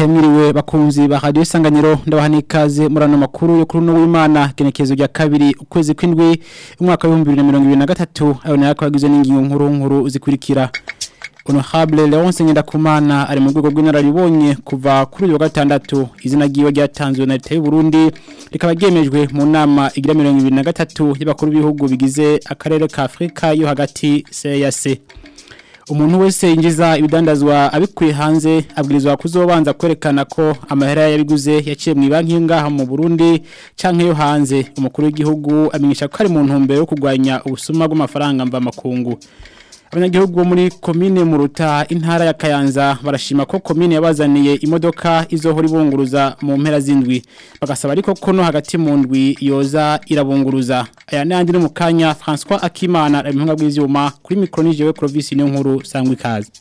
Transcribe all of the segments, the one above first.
ndabahe mwiriwe bakunzi ba radio isanganiro ndabaha nikaze murano makuru yo kuri no w'Imana genekezo rya kabiri ukwezi kwindwi umwaka wa 2023 ayo nayo kwagizwe n'ingingo nkuru nkuru zikurikira Honorable Leonce Ngendakumana ari mu rwego rw'inararibonye kuva kuri uyu wa gatandatu izina ryiwe ryatanzwe na leta y'u Burundi rikaba ryemejwe mu nama igira 2023 y'abakuru b'ibihugu bigize akarere ka Afrika yo hagati CEAC umuntu wese yinjiza ibidandazwa abikuye hanze abwirizwa kuzobanza kwerekana ko amahera yabiguze yaciye mu banki ngaha mu Burundi canke yo hanze umukuru w'igihugu amenyesha ko ari mu ntumbero yo kugwanya ubusuma bw'amafaranga mva makungu abanyagihugu bo muri komine muruta intara ya Kayanza barashima ko komine yabazaniye imodoka izohora ibunguruza mu mpera zindwi bagasaba ariko ko no hagati mu ndwi yoza irabunguruza aya nandi no mu kanya François Akimana ari mu bw'ivyuma kuri micro nije we Clovis niyo nkuru sangwa ikaze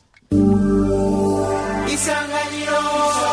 Isanganiro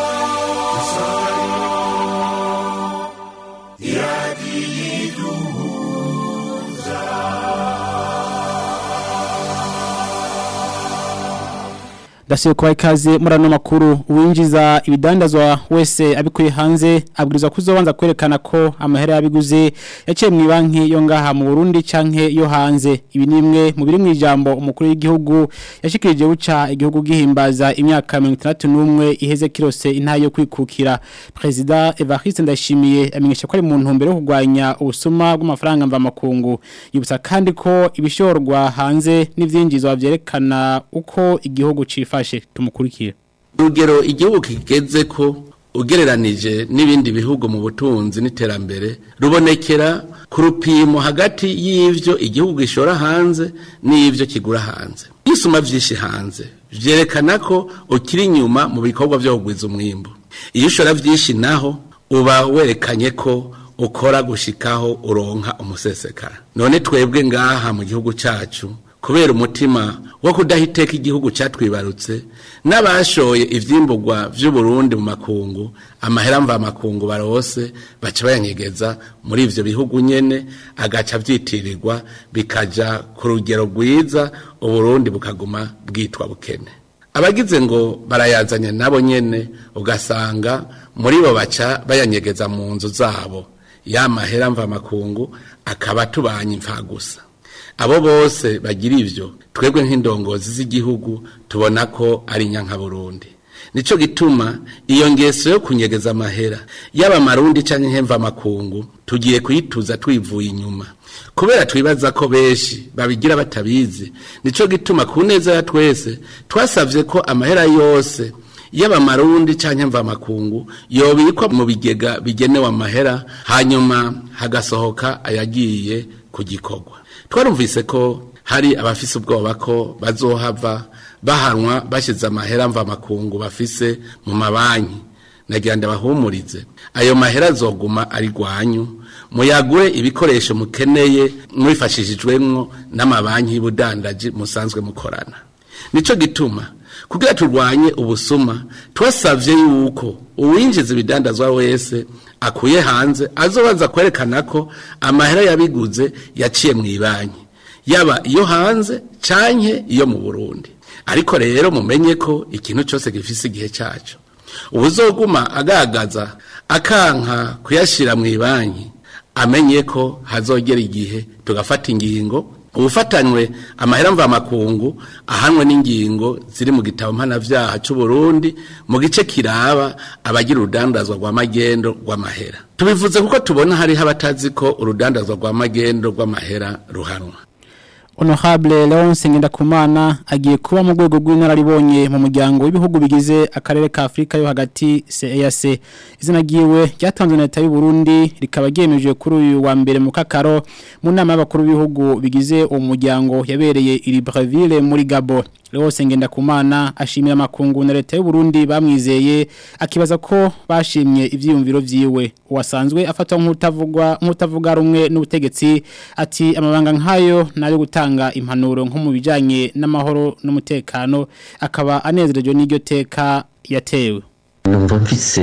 Dasiyo kwa ikaze murano makuru uwinjiza ibidandazwa wese abikuye hanze abwirizwa kuzobanza kwerekana ko amahera yabiguze yaciye mu banki yo ngaha mu Burundi canke yo hanze ibi nimwe mu biri mu ijambo umukuru w'igihugu yashikirije buca igihugu gihimbaza imyaka 61 iheze kirose intayo yo kwikukira president Evariste Ndashimiye amenyesha ko ari mu ntumbero yo kugwanya ubusuma bw'amafaranga mva makungu yibutsa kandi ko ibishorwa hanze n'ivyinjizwa vyerekana uko igihugu cifa fashe tumukurikire urugero igihugu kigeze ko ugereranije n'ibindi bihugu mu butunzi n'iterambere rubonekera ku rupimo hagati y'ivyo igihugu gishora hanze n'ivyo kigura hanze isuma vyinshi hanze vyerekana ko ukiri inyuma mu bikorwa vyo kugwiza umwimbu iyo ushora vyinshi naho uba werekanye ko ukora gushikaho uronka umusesekara none twebwe ngaha mu gihugu cacu kubera umutima wo kudahiteka igihugu cyatwibarutse n'abashoye ivyimburwa vy'uburundi mu makungu amahera mva makungu barose baca bayanyegeza muri ivyo bihugu nyene agaca vyitirirwa bikaja ku rugero rwiza uburundi bukaguma bwitwa bukene abagize ngo barayazanye nabo nyene ugasanga muri bo baca bayanyegeza mu nzu zabo ya mahera mva makungu akaba tubanye imfa gusa abo bose bagira ivyo twebwe nk'indongozi z'igihugu tubona ko ari nyanka Burundi nico gituma iyo ngeso yo kunyegeza amahera yaba marundi canke nkemva makungu tugiye kuyituza twivuye inyuma kubera twibaza ko benshi babigira batabizi nico gituma ku neza ya twese twasavye ko amahera yose yaba marundi canke mva makungu yobikwa mu bigega bigenewe amahera hanyuma hagasohoka ayagiye ku gikorwa twarumvise ko hari abafise ubwoba ko bazohava bahanwa bashize amahera mva makungu bafise mu mabanki nagira ndabahumurize ayo mahera azoguma ari gwanyu muyagure ibikoresho mukeneye mwifashishijwemwo n'amabanki y'ubudandaji musanzwe mukorana nico gituma kugira turwanye ubusuma twasavye yuko uwinjiza ibidandazwa wese akuye hanze azobanza kwerekana ko amahera yabiguze yaciye mu ibanki yaba iyo hanze canke iyo mu Burundi ariko rero mumenye ko ikintu cyose gifise igihe cyaco ubuzoguma agagaza akanka kuyashira mu ibanki amenye ko hazogera igihe tugafata ingingo ubufatanywe amahera mva makungu ahanwe n'ingingo ziri mu gitabo mpanavyaha c'u Burundi mu gice kiraba abagira urudandazwa rwa magendo rw'amahera tubivuze kuko tubona hariho abatazi ko urudandazwa rwa magendo rw'amahera ruhanwa Honorable Leonce Ngendakumana agiye kuba mu rwego rw'inararibonye mu muryango w'ibihugu bigize akarere ka Afrika yo hagati CEAC izina giwe ryatanzwe na leta y'u Burundi rikaba ryemeje kuri uyu wa mbere mu kakaro mu nama y'abakuru b'ibihugu bigize uwo muryango yabereye i Libreville muri Gabon Leonce Ngendakumana ashimira makungu na leta y'u Burundi bamwizeye akibaza ko bashimye ivyiyumviro vyiwe uwasanzwe afatwa nk'utavugwa nk'utavuga rumwe n'ubutegetsi ati amabanga nkayo nayo gutanga gutanga impanuro nko mu bijanye n'amahoro n'umutekano akaba anezerejwe n'iryo teka yatewe numva mfise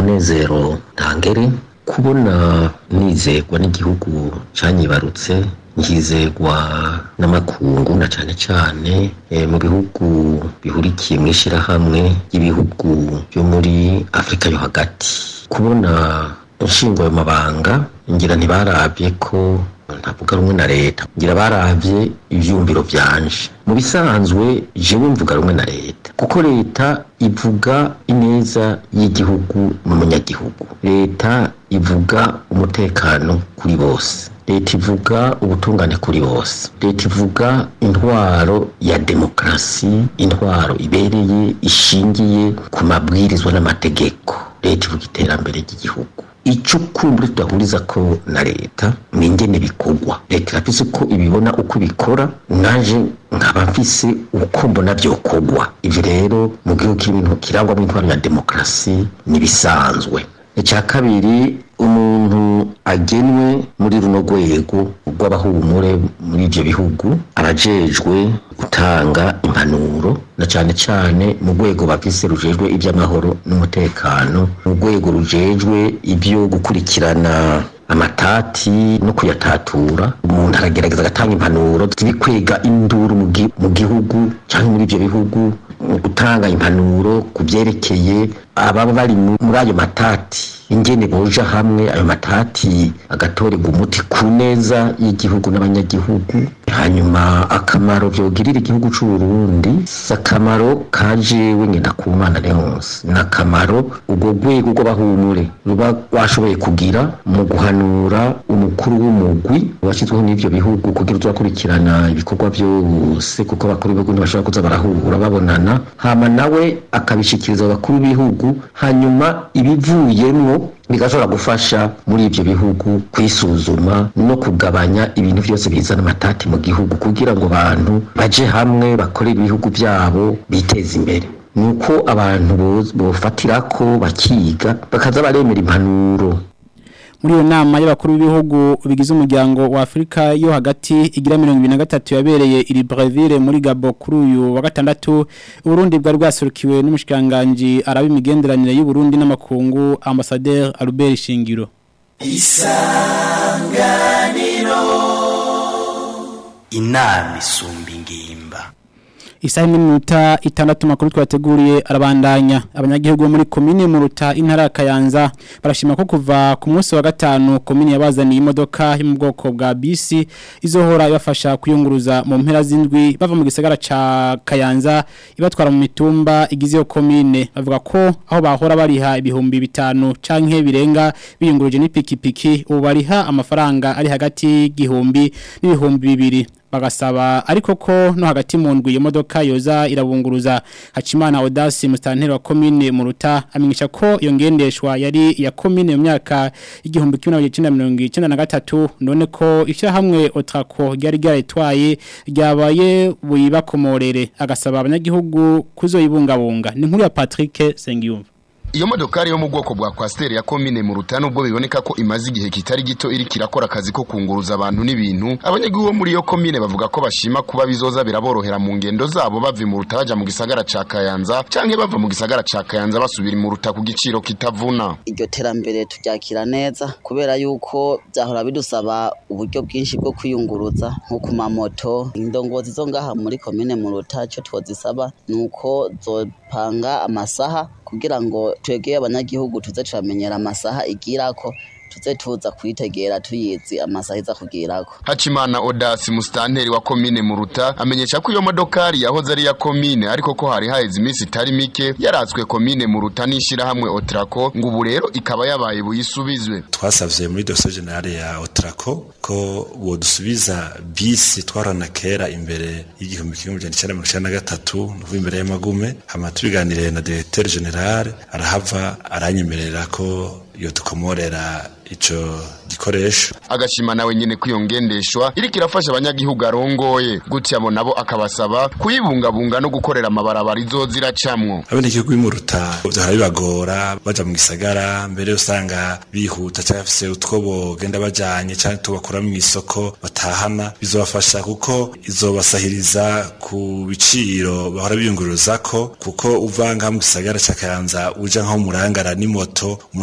umunezero ntangere kubona nizerwa n'igihugu canyibarutse nkizegwa n'amakungu na cane cane eh, mu bihugu bihurikiye mu ishirahamwe ry'ibihugu byo muri afurika yo hagati kubona inshingo ayo mabanga ngira ntibarabye ko ntavuga rumwe na leta ngira baravye ivyumviro vyanje mu bisanzwe jewe mvuga rumwe na leta kuko leta ivuga ineza y'igihugu n'umunyagihugu leta ivuga umutekano kuri bose leta ivuga ubutungane kuri bose leta ivuga intwaro ya demokarasi intwaro ibereye ishingiye ku mabwirizwa n'amategeko leta ivuga iterambere ry'igihugu icyo kumbure tudahuriza ko na leta ni ingene bikorwa leta irafise uko ibibona uko ibikora naje nkaba mfise uko mbona byokorwa ivyo rero mu gihugu kirimo kirangwamo intwaro ya demokarasi nibisanzwe icya kabiri umuntu agenwe muri runo rwego rw'abahumure muri ibyo bihugu arajejwe gutanga impanuro na cyane cyane mu rwego bafise rujejwe iby'amahoro n'umutekano mu rwego rujejwe ibyo gukurikirana amatati no kuyatatura umuntu aragerageza agatanga impanuro ziri kwega induru mu gi- mu gihugu cyangwa muri ibyo bihugu mu gutanga impanuro ku byerekeye ababa bari mu- muri ayo matati ingene boja hamwe ayo matati agatorerwa umuti ku neza y'igihugu n'abanyagihugu hanyuma akamaro vyogirira igihugu c'u Burundi si akamaro kajewe ngenda ku mana leonse ni akamaro urwo rwego rw'abahumure ruba rwashoboye kugira mu guhanura umukuru w'umugwi washyizweho n'ivyo bihugu kugira uzakurikirana ibikorwa vyose kuko abakuru b'ibihugu ntibashobora kuza barahura babonana hama nawe akabishikiriza abakuru b'ibihugu hanyuma ibivuyemwo bigashobora gufasha muri ibyo bihugu kwisuzuma no kugabanya ibintu byose bizana amatati mu gihugu kugira ngo abantu baje hamwe bakore ibihugu byabo biteze imbere nuko abantu bo- bofatirako bakiga bakaza baremera impanuro muri iyo nama y'abakuru b'ibihugu bigize umuryango wa Afrika yo hagati igira 2023 yabereye iri Brazzaville muri Gabo kuri uyu wa gatandatu Burundi bwari bwasurukiwe n'umushikanganje arabe imigenderanire y'u Burundi n'amakungu ambassadeur Albert Shingiro inama isumba ingimba Isaha n'iminota itandatu makuru twateguriye arabandanya abanyagihugu bo muri komine mu ruta intara ya Kayanza barashima ko kuva ku munsi wa gatanu komine yabazaniye imodoka yo mu bwoko bwa bisi izohora ibafasha kuyunguruza mu mpera z'indwi bava mu gisagara ca Kayanza ibatwara mu mitumba igize iyo komine bavuga ko aho bahora bariha ibihumbi bitanu canke birenga biyunguruje n'ipikipiki ubu bariha amafaranga ari hagati y'igihumbi n'ibihumbi bibiri bagasaba ariko ko no hagati mu ndwi iyo modoka yoza irabunguruza Hacimana Audace mustanteri wa commune mu ruta amenyesha ko iyo ngendeshwa yari ya commune mu myaka igihumbi kimwe na mirongo icyenda na gatatu none ko ishyirahamwe Otrako ryari ryaritwaye ryabaye buyibakomorere agasaba abanyagihugu kuzoyibungabunga ni nkuru ya Patrick Sengiyumva iyo modokari yo mu bwoko bwa kwasiteri ya komine mu ruta nubwo biboneka ko imaze igihe kitari gito iri kirakora akazi ko kunguruza abantu n'ibintu abanyagihugu bo muri iyo komine bavuga ko bashima kuba bizoza biraborohera mu ngendo zabo bava mu ruta baja mu gisagara ca kayanza canke bava mu gisagara ca kayanza basubira mu ruta ku giciro kitavuna iryo terambere turyakira neza kubera yuko byahora bidusaba uburyo bwinshi bwo kwiyunguruza nko ku mamoto indongozi zo ngaha muri komine mu ruta cyo twozisaba ni uko zopanga amasaha kugira ngo twegeye abanyagihugu tuze turamenyera amasaha igirako tuze tuza kuyitegera tuyizi amasaha iza kugirako hacimana odasi musitanteri wa komine mu ruta amenyesha ko iyo modokari yahoze ari iya komine ariko ko hari haheze iminsi itari mike yaratswe komine mu ruta n'ishyirahamwe otrako ngo ubu rero ikaba yabaye buyisubizwe twasavye muri dosiye generale ya otrako ko bodusubiza bisi twarana kera imbere y'igihumbi kimwe amajana icenda mirongo icenda na gatatu nukuva imbere y'amagume hama tubiganiriye na directeur general arahava aranyemerera ko iyo dukomorera ico gikoresho agashima nawe nyene ko iyo ngendeshwa iriko irafasha abanyagihugu arongoye gutya abo nabo akabasaba kuyibungabunga no gukorera amabarabara izoza iracamwo abenegihugu bimuruta vyahora bibagora baja mu gisagara mbere usanga bihuta canke bafise utwo bogenda bajanye canke tubakura mu isoko batahana bizobafasha kuko izobasahiriza ku biciro bahora biyunguruzako kuko uva ngaha mu gisagara ca Kayanza uja nko murangara n'imoto umuntu yari ibihumbi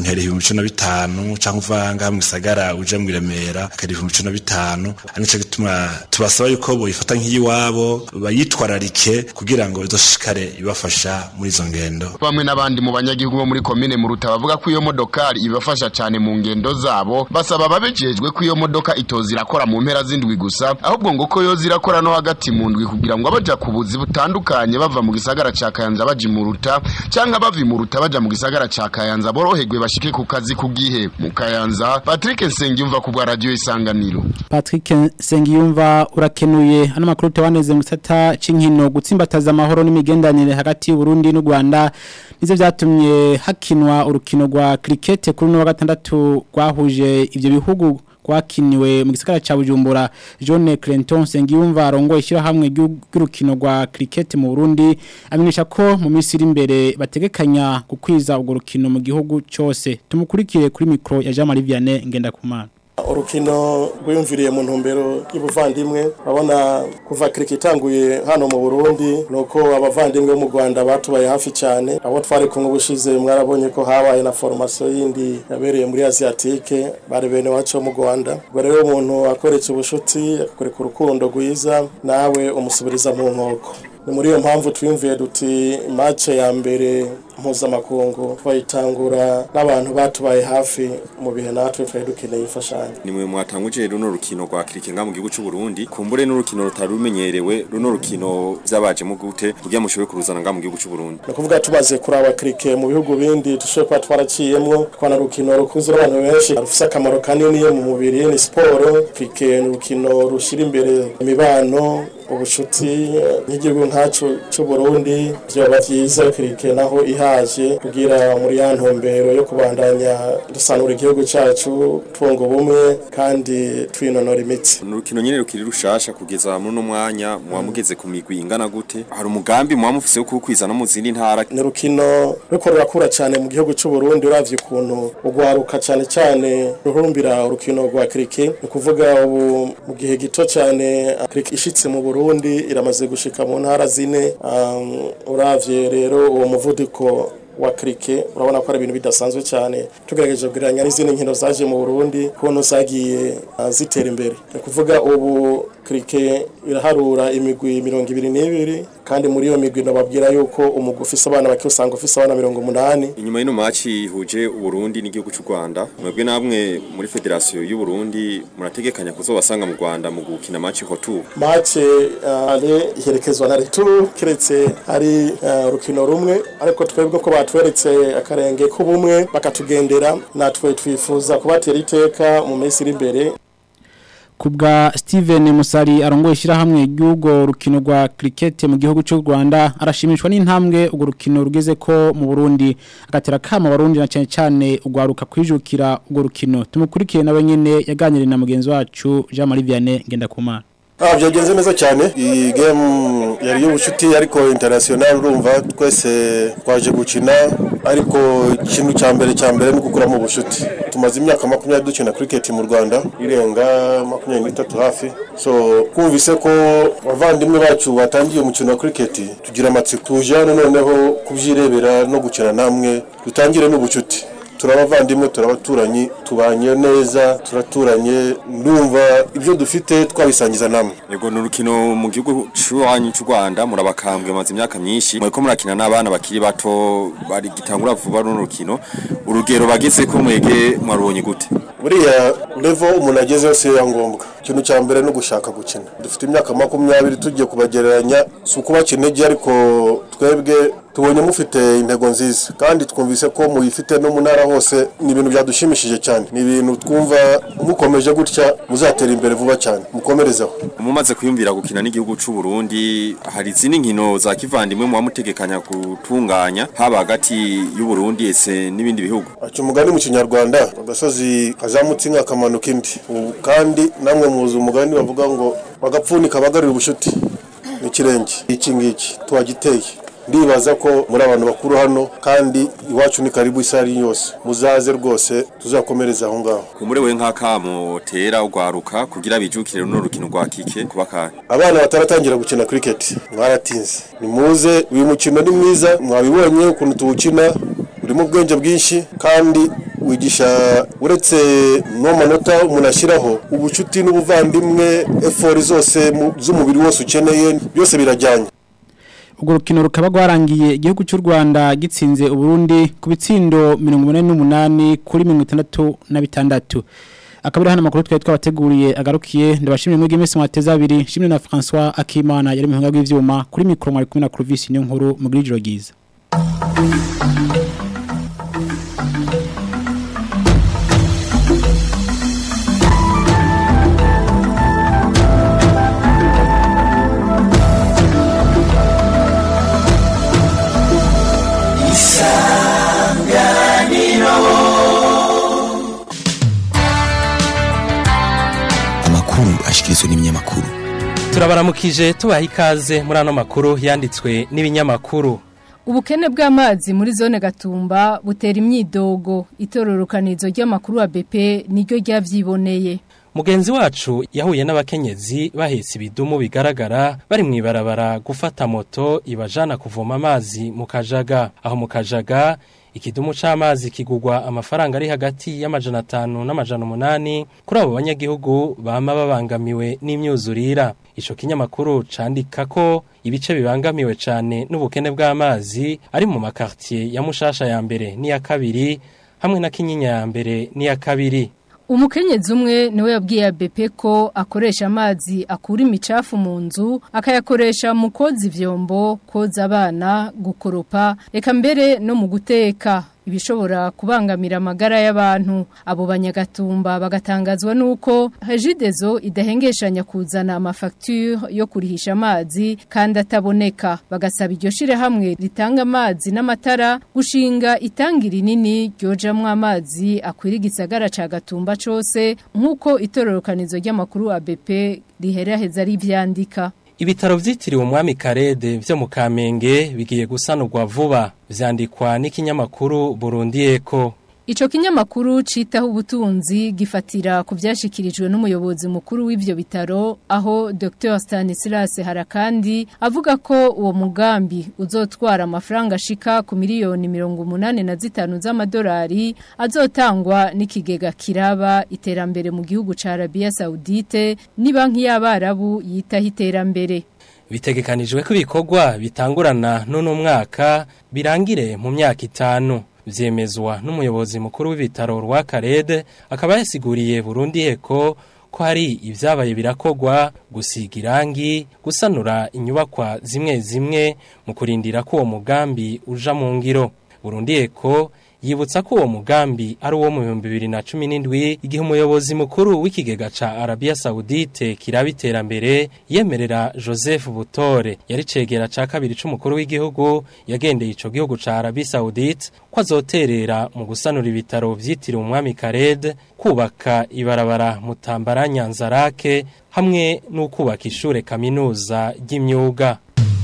ibihumbi cumi na bitanu cyangwa uva ngaha mu gisagara uje mu Remera akari ibihumbi cumi na bitanu ari nico gituma tubasaba yuko boyifata nk'iyiwabo bayitwararike kugira ngo izoshikare ibafasha muri izo ngendo bamwe n'abandi mu banyagihugu bo muri komine muruta bavuga ko iyo modokari ibafasha cyane mu ngendo zabo basaba babejejwe ko iyo modoka itoza irakora mu mpera z'indwi gusa ahubwo ngo ko yoza irakora no hagati mu ndwi kugira ngo abaja ku buzi butandukanye bava mu gisagara ca kayanza baja imuruta canke bava imuruta baja mu gisagara ca kayanza boroherwe bashike ku kazi ku gihe mu kayanza patrick nsengiyumva ku bwa radiyo isanganiro Patrick Sengiyumva urakenuye ano makuru tewaneze mu gisata c'inkino gutsimbataza amahoro n'imigendanire hagati y'u Burundi n'u Rwanda nizo vyatumye hakinwa urukino rwa cricket kuri no wa gatandatu rwahuje ivyo bihugu kwakiniwe mu gisagara ca Bujumbura John Clinton Sengiyumva arongo ishira hamwe ry'urukino rwa cricket mu Burundi amenyesha ko mu minsi iri imbere bategekanya gukwiza urwo rukino mu gihugu cyose tumukurikire kuri micro ya Jean Marie Vianney ngenda kumana urukino rwiyumviriye mu ntumbero y'ubuvandimwe urabona kuva kiriki itanguye hano mu burundi ni uko abavandimwe bo mu rwanda batubaye hafi cyane abo twari kumwe ubushize mwarabonye ko habaye na foromasiyo yindi yabereye muri aziyatike bari bene wacu mu rwanda ubwo rero umuntu akoretse ubushuti akakwereka urukundo rwiza nawe umusubiriza mu nkoko ni muri iyo mpamvu twiyumviye duti mace ya mbere mpuzamakungu twayitangura n'abantu batubaye hafi mu bihe natwe twari dukeneye imfashanyo nimwe mwatanguje runo rukino rwa kirikenga mu gihugu cy'u Burundi kumbure n'urukino rutari rumenyerewe runo rukino byabaje mu gute kugira mushobore kuruzana nga mu gihugu cy'u Burundi ni ukuvuga tumaze kuraba kirike mu bihugu bindi dushobora kuba twaraciyemwo twana rukino rukunze n'abantu benshi rufise akamaro kanini mu mubiri ni siporo kirike ni urukino rushira imbere imibano ubushuti nk'igihugu nkacu cy'u Burundi byoba byiza kirike naho ihaje kugira muri ya ntumbero yo kubandanya dusanura igihugu cyacu twunga ubumwe kandi twinonora imitsi ni urukino nyine rukiri rushasha kugeza muri uno mwanya muba mugeze ku migwi ingana gute hari umugambi muba mufise wo kuwukwiza no mu zindi ntara ni urukino ruriko rurakura cyane mu gihugu cy'u Burundi uravye ukuntu ugwaruka cyane cyane ruhurumbira urukino rwa kirike ni ukuvuga ubu mu gihe gito cyane kirike ishitse mu Burundi iramaze gushika mu ntara zine um, uravye rero uwo muvuduko wa krike urabona ko ari ibintu bidasanzwe cyane tugerageje kugereranya n'izindi nkino zaje mu Burundi kuntu zagiye uh, zitera imbere ni kuvuga ubu krike iraharura imigwi mirongo ibiri n'ibiri kandi muri iyo migwi nababwira yuko umugwi ufise abana bake usanga ufise abana mirongo umunani inyuma y'ino maci ihuje Burundi n'igihugu cy'u Rwanda mwebwe namwe muri federasiyo y'u Burundi murategekanya kuzobasanga mu Rwanda mu gukina maci hotu mace uh, ale iherekezwa na retour kiretse ari urukino uh, rumwe ariko twebwe ko batweretse akarenge k'ubumwe bakatugendera natwe twifuza kubatera iteka mu minsi iri imbere kubwa Steven Musari arongoye ishyirahamwe ry'urwo rukino rwa cricket mu gihugu cy'u Rwanda arashimishwa n'intambwe urwo rukino rugeze ko mu Burundi agatera kama barundi na cyane cyane ugwaruka kwijukira urwo rukino tumukurikiye nawe nyene yaganiriye na mugenzi wacu Jean Marie Vianney ngenda kumana Ah byagenze neza cyane iyi game yari y'ubucuti ariko international urumva twese twaje gukina ariko ikintu cya mbere cya mbere ni gukuramo ubucuti tumaze imyaka makumyabiri dukina cricket mu Rwanda irenga makumyabiri n'itatu hafi so kumvise ko abavandimwe bacu batangiye umukino wa cricket tugira amatsiko tuje hano noneho kubyirebera no gukina namwe dutangire n'ubucuti turabavandimwe turabaturanyi tubanye neza turaturanye ndumva ibyo dufite twabisangiza namwe yego ni urukino mu gihugu cy'uwanyu cy'u Rwanda murabakambwe maze imyaka myinshi mureko murakina n'abana bakiri bato bari gitangura vuba runo rukino urugero bageze ko mwege mwarubonye gute buriya level umuntu ageze yose ya ngombwa ikintu cya mbere no gushaka gukina dufite imyaka makumyabiri tugiye kubagereranya si ukubakina intege ariko twebwe tubonye mufite intego nziza kandi twumvise ko muyifite no mu ntara hose ni ibintu byadushimishije cyane ni ibintu twumva mukomeje gutya muzatera imbere vuba cyane mukomerezaho mumaze kwiyumvira gukina n'igihugu cy'u Burundi hari izindi nkino za kivandimwe muba mutegekanya gutunganya haba hagati y'u Burundi ese n'ibindi bihugu aca umugani mu kinyarwanda agasozi kazamutse inka kamanuka indi kandi namwe muzi umugani bavuga ngo bagapfunika bagarura ubushuti n'ikirenge iki ngiki tuhagiteye ndibaza ko muri abantu bakuru hano kandi iwacu ni karibu isari yose muzaze rwose tuzakomereza aho ngaho kumure we nk'akamo tera ugwaruka kugira bijukire runo rukino rwa kike kuba kandi abana bataratangira gukina cricket mwaratinze nimuze uyu mukino ni mwiza mwabibonye ukuntu tuwukina urimo ubwenge bwinshi kandi wigisha uretse no manota umuntu ashyiraho ubucuti n'ubuvandimwe efori zose mu- z'umubiri wose ukeneye byose birajyanye urwo rukino rukaba rwarangiye igihugu cy'u Rwanda gitsinze Uburundi ku bitsindo 88 kuri 66 akaba ari hano amakuru twari twabateguriye agarukiye ndabashimye mwege mwese mwateza abiri shimwe na François Akimana yari mu hanga bw'ivyuma kuri mikro mwari kumwe na Clovis niyo nkuru mu grijiro giza amakuru ashikirizwa n'ibinyamakuru turabaramukije tubaha ikaze muri ano makuru yanditswe n'ibinyamakuru Ubukene bw'amazi muri zone Gatumba butera imyidogo itororokanizo ry'amakuru wa BP niryo ryavyiboneye. mugenzi wacu yahuye n'abakenyezi bahetse ibidumu bigaragara bari mu ibarabara gufata moto ibajana kuvoma amazi mu kajaga aho mu kajaga ikidumu c'amazi kigugwa amafaranga ari hagati y'amajana atanu n'amajana umunani kuri abo banyagihugu bama babangamiwe n'imyuzurira ico kinyamakuru candika ko ibice bibangamiwe cane n'ubukene bw'amazi ari mu makartier ya Mushasha ya mbere n'iya kabiri hamwe na Kinyinya ya mbere n'iya kabiri Umukenyezi umwe niwe yabwiye ABP ko akoresha amazi akura imicafu mu nzu akayakoresha mu koza ivyombo koza abana gukoropa eka mbere no mu guteka ibishobora kubangamira amagara y'abantu abo banyagatumba bagatangazwa nuko Regidezo idahengeshanya kuzana amafacture yo kurihisha amazi kandi ataboneka bagasaba iryo shire hamwe ritanga amazi n'amatara gushinga itangira rinini ryojamwo amazi akwira igisagara ca Gatumba cose nkuko itororokanizo ry'amakuru ABP riheraheza rivyandika Ibitaro vyitiriwe umwami Karede vyo mu Kamenge bigiye gusanurwa vuba vyandikwa n'ikinyamakuru Burundi Eko Ico kinyamakuru citaho ubutunzi gifatira ku vyashikirijwe n'umuyobozi mukuru w'ivyo bitaro aho Dr Stanislas Harakandi avuga ko uwo mugambi uzotwara amafaranga ashika ku miliyoni 85 z'amadolari azotangwa n'ikigega kiraba iterambere mu gihugu ca Arabia Saudite ni banki y'abarabu yitaho iterambere bitegekanijwe ko ibikorwa bitangurana n'uno mwaka birangire mu myaka itanu vyemezwa n'umuyobozi mukuru w'ibitaro rwa Karede akaba yasiguriye Burundi Eko ko hari ivyabaye birakogwa gusiga irangi gusanura inyubakwa zimwe zimwe mu kurindira ko uwo mugambi uja mu ngiro Burundi Eko yibutsa ko uwo mugambi ari uwo mu 2017 igihe umuyobozi mukuru w'ikigega ca Arabia Saudite kiraba iterambere yemerera Joseph Butore yari cegera ca kabiri c'umukuru w'igihugu yagendeye ico gihugu ca Arabia Saudite ko azoterera mu gusanura ibitaro vyitiriwe umwami Kared kubaka ibarabara mutambara Nyanzarake hamwe no kubaka ishure kaminuza ry'imyuga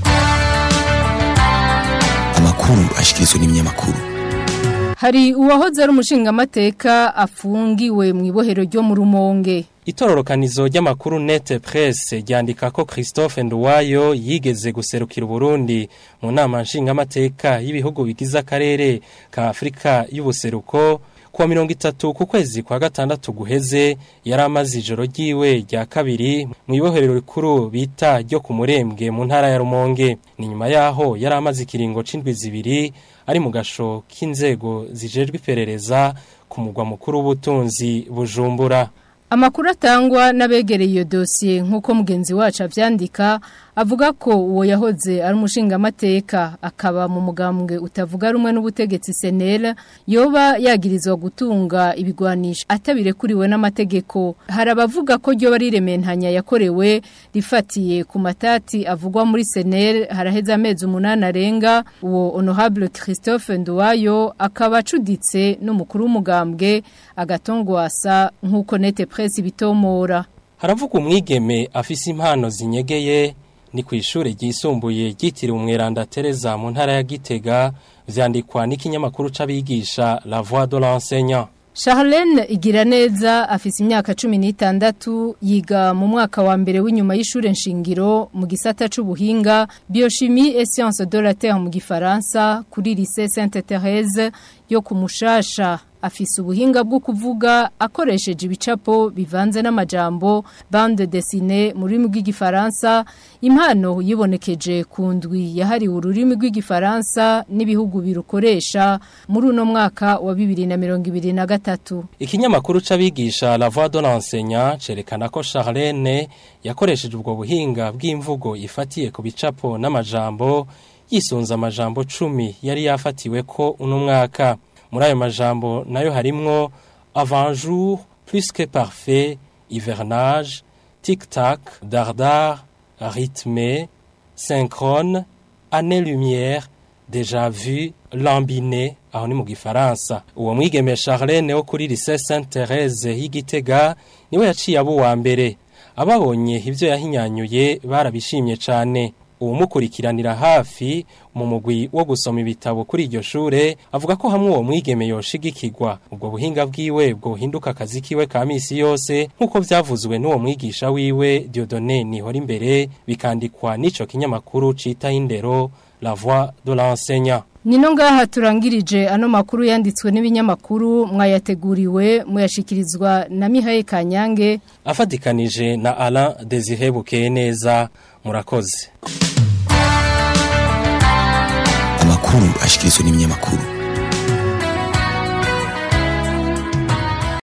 amakuru ashikirizwa n'ibinyamakuru Hari uwahoze ari umushingamateka afungiwe mu ibohero ryo mu rumonge. Itororokanizo ry'amakuru Net Presse ryandika ko Christophe Nduwayo yigeze guserukira Burundi mu nama nshingamateka y'ibihugu bigize akarere ka Afrika y'ubuseruko kuwa mirongo itatu ku kwezi kwa gatandatu guheze yari amaze ijoro ryiwe rya kabiri mu ibohero rikuru bita ryo ku murembwe mu ntara ya Rumonge ni nyuma yaho yari amaze ikiringo c'indwi zibiri ari mu gasho k'inzego zijejwe iperereza ku mugwa mukuru w'ubutunzi Bujumbura Amakuru atangwa n'abegereye iyo dosiye nk'uko mugenzi wacu avyandika avuga ko uwo yahoze ari umushingamateka akaba mu mugambwe utavuga rumwe n'ubutegetsi senera yoba yagirizwa gutunga ibigwanisha atabirekuriwe n'amategeko hari abavuga ko ryo bari rementanya yakorewe rifatiye ku matati avugwa muri senera haraheze amezi umunani arenga uwo honorable Christophe Nduwayo akaba acuditse n'umukuru w'umugambwe agatongwasa nk'uko nete presse bitomora haravuga umwigeme afise impano zinyegeye ni ku ishure ryisumbuye ryitiriwe umweranda Teresa mu ntara ya Gitega vyandikwa n'ikinyamakuru c'abigisha La Voix de l'enseignant Charlene Igiraneza afise imyaka 16 yiga mu mwaka wa mbere w'inyuma y'ishure nshingiro mu gisata c'ubuhinga biochimie et sciences de la terre mu gifaransa kuri lycée Sainte Thérèse yo kumushasha afise ubuhinga bwo kuvuga akoresheje ibicapo bivanze n'amajambo bande dessinée mu rurimi rw'igifaransa impano yibonekeje ku ndwi yahariwe ururimi rw'igifaransa n'ibihugu birukoresha muri uno mwaka wa bibiri na mirongo ibiri na gatatu Ikinyamakuru c'abigisha La Voix de l'enseignant cerekana ko Charlene yakoresheje ubwo buhinga bw'imvugo ifatiye ku bicapo n'amajambo yisunza amajambo cumi yari yafatiwe ko uno mwaka muri ayo majambo nayo harimwo avant jour plus que parfait hivernage tic tac dardar rythmé synchrone année lumière déjà vu lambiné aho ni mu gifaransa uwo mwigeme Charlene wo kuri lycée Sainte Thérèse y'Igitega niwe yaciye abo wa mbere ababonye ivyo yahinyanyuye barabishimye cane uwumukurikiranira hafi mu mugwi wo gusoma ibitabo kuri iryo shure avuga ko hamwe uwo mwigeme yoshigikirwa ubwo buhinga bwiwe bwohinduka akazi kiwe ka misi yose nk'uko vyavuzwe n'uwo mwigisha wiwe Dieudonné Nihora imbere bikandikwa n'ico kinyamakuru cita indero La Voix de l'enseignant Nino ngaha turangirije ano makuru yanditswe n'ibinyamakuru mwayateguriwe muyashikirizwa na Mihaye Kanyange afatikanije na Alain Désiré Bukeneza murakoze amakuru ashikirizwa n'ibinyamakuru